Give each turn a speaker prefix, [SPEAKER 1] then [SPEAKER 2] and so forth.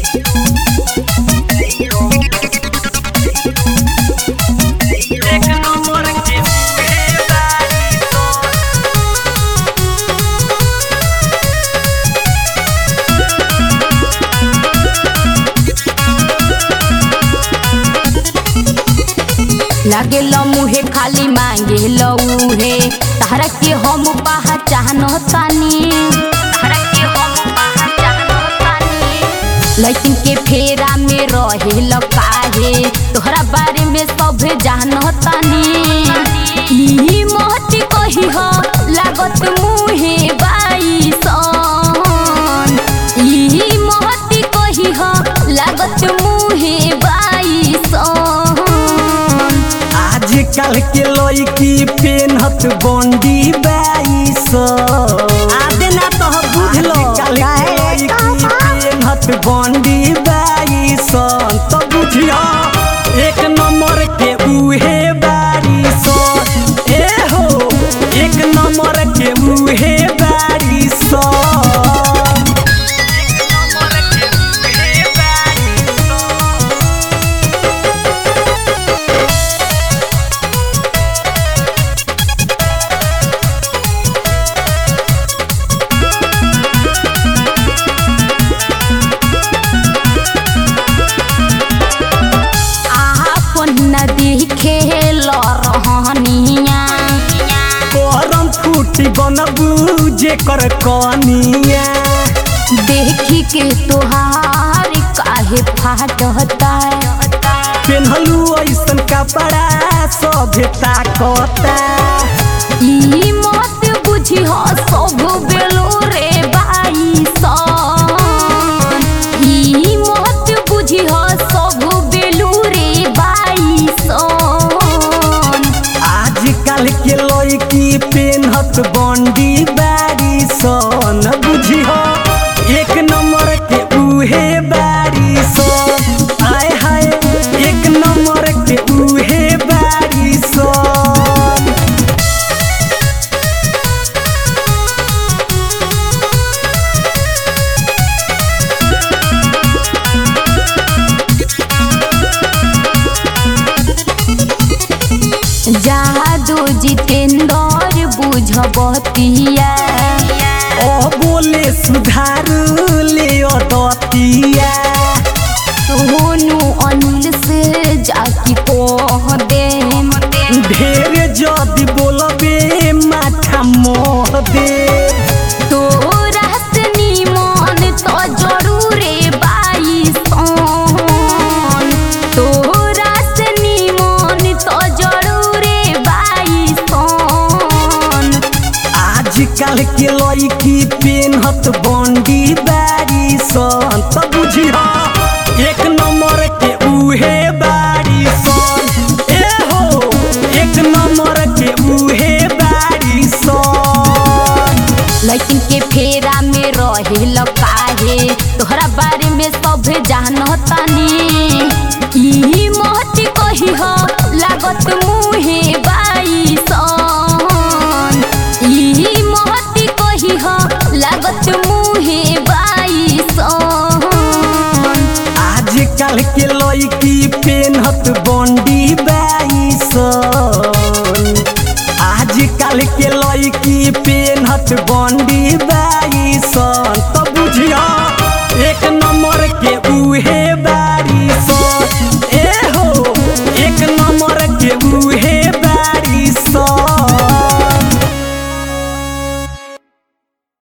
[SPEAKER 1] एक नंबर के उहे बारी सन
[SPEAKER 2] लागे मुहे खाली मांगे लऊहे तारा के हम पहचान तानी तारा के हम पहचान तानी लड़किन के फेरा में रहे काहे तोहरा बारे में सब जान तानी ई महती कही हो लागत मुहे बाई सन ई महती कही हो लागत मुहे बाई सन
[SPEAKER 1] आजकल के लड़की पेनहत बंडी बाईस आदे ना तो बुझलो आजकल के लड़की पेनहत बंडी बाईस तो बुझियो एक नंबर के उहे बारिश ए हो एक नंबर के उहे बारिश एक नंबर के उहे बारिश
[SPEAKER 2] आपन नदी खेल रहनिया
[SPEAKER 1] करम फूटी बनबू जे कर कनिया
[SPEAKER 2] देखी के तोहार काहे फाटता
[SPEAKER 1] पेन्हलू ऐसन कपड़ा सभ्यता कता
[SPEAKER 2] ई मत बुझी हो सब बेलो रे बाई सन ई मत बुझी हो सब बेलू रे बाई सन
[SPEAKER 1] आजकल के लड़की पेन्हत बंडी बारी सन बुझी हो एक नंबर के उहे बारी सन आय हाय एक नंबर के उहे बारी सन
[SPEAKER 2] जादू जितेंद्र बुझबतिया
[SPEAKER 1] ओ बोले सुधार ले दतिया
[SPEAKER 2] सोनू अनिल से जाकी कह दे
[SPEAKER 1] ढेर जदि बोलबे माथा मोह दे
[SPEAKER 2] तोरा से निमन तो जरूरे बाई सन तोरा से निमन तो जरूरे बाई सन
[SPEAKER 1] आजकल के लड़की पेन्हत बंडी बारी सन त बुझिह एक नंबर के उहे बारी सन ए हो एक नंबर के उहे बारी सन
[SPEAKER 2] लड़किन के फेरा में रहे काहे तोहरा बारे में सब जान तानी ई महती कही हो लागत मुहे बाई सन ई महती कही हो लागत मुहे बाई सन
[SPEAKER 1] आजकल के लड़की पेन्हत बंडी बाईसन आजकल के लड़की पेन्हत बंडी बाईसन तो बुझिया एक नंबर